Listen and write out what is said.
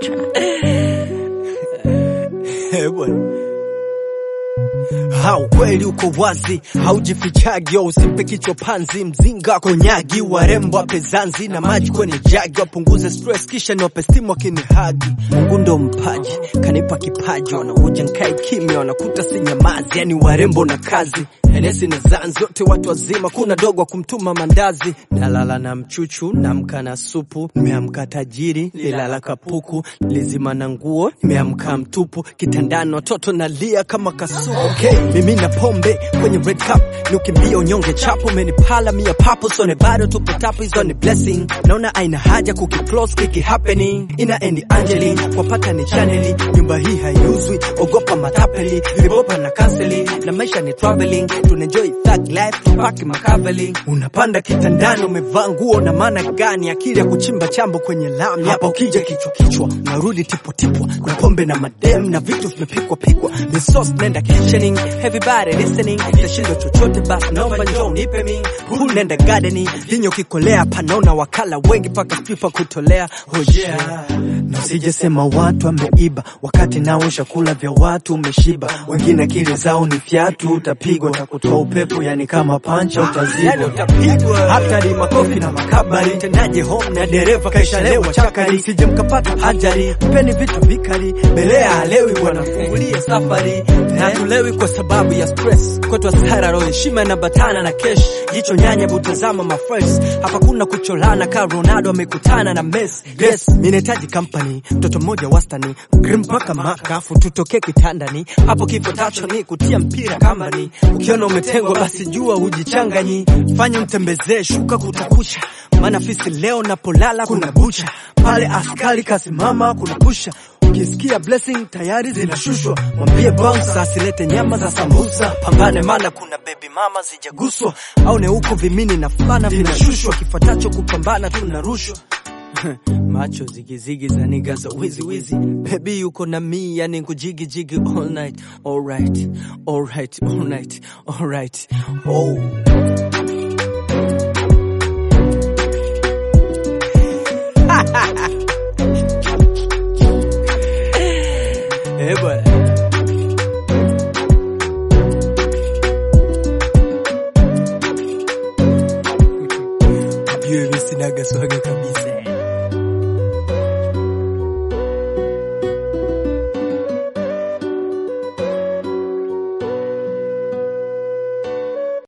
Eh, bwana. Ha, ukweli uko wazi, haujifichagi, usimpe kichwa panzi, mzinga konyagi, warembo wape zanzi na maji kwenye jagi, wapunguze stress kisha niwape stimu wakinihagi. Mungu ndo mpaji, kanipa kipaji, wanakuja nkae kimya, wanakuta si nyamazi, yani warembo na kazi Henesi na zanzi wote watu wazima, kuna dogo wa kumtuma mandazi. Nalala na mchuchu, namka na supu, nimeamka tajiri, nilala kapuku, lizima na nguo, nimeamka mtupu, kitandani watoto nalia kama kasuku. Okay, mimi na pombe kwenye red cup, niukimbia unyonge chapo, umenipala mia papo, sone bado tupo tapu, hizo ni blessing. Naona aina haja kukiclose kiki happening, ina endi angeli, wapata ni chaneli, nyumba hii haiuzwi, ogopa matapeli, vilibopa na kanseli, na maisha ni traveling tunaenjoy thug life tupaki makaveli unapanda kitandani umevaa nguo na maana gani akili ya kuchimba chambo kwenye lami hapa ukija kichwa kichwa narudi tipotipwa kuna pombe na madem na vitu vimepikwa pikwa the sauce nenda kitchening everybody listening tashindwa chochote basi naomba njoo nipe mi huu nenda gardening vinyo kikolea panaona wakala wengi paka stripa kutolea oh yeah na usijesema watu ameiba wakati nao chakula vya watu umeshiba wengine akili zao ni fyatu utapigwa takutoa upepo yani kama pancha utazibwa utapigwa hata ni makofi na makabari tendaje home na dereva kaishalewa chakari sije mkapata ajali mpeni vitu vikali belea halewi bwana fungulie safari na tulewi kwa sababu ya stress kwetu asara roho heshima na batana na kesh jicho nyanya butazama mafres hapa kuna kucholana ka Ronaldo amekutana na Messi yes mimi nahitaji company mtoto mmoja wastani grim mpaka makafu tutoke kitandani hapo kifo tacho ni kutia mpira kambani ukiona umetengwa basi jua hujichanganyi fanya mtembezee shuka kutakucha maana fisi leo napolala kuna bucha pale askari kasimama kuna pusha ukisikia blessing tayari zinashushwa mwambie bouncer asilete nyama za sambusa pambane maana kuna baby mama zijaguswa au ne huko vimini na fulana vinashushwa kifuatacho kupambana tunarushwa macho zigizigi za niga za wizi wizi baby yuko na mi yani kujigi jigi all night all right all right all night all right oh Eh bwana Ujue mimi sinaga swaga kabisa